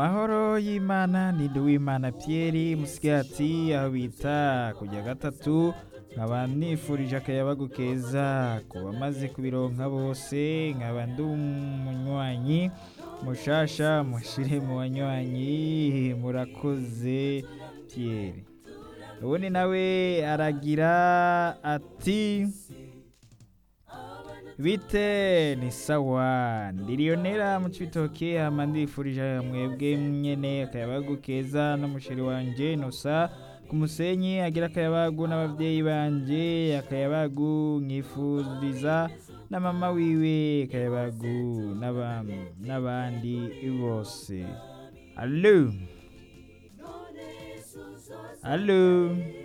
mahoro y'imana ni Nduwimana Pierre musigati aho bita kujya gatatu nkaba nifurije akayabagu keza ku bamaze kubironka bose nkaba ndi umunywanyi mushasha mushire mu banywanyi murakoze Pierre ubundi nawe aragira ati bite ni sawa ndiriyonera mu cibitoke hama ndifurije mwebwe nyene akayabagu keza n'umusheri wanje nosa ku musenyi agira akayabagu n'abavyeyi banje akayabagu nkifuriza na mama wiwe akayabagu n'aba- n'abandi bose alo alo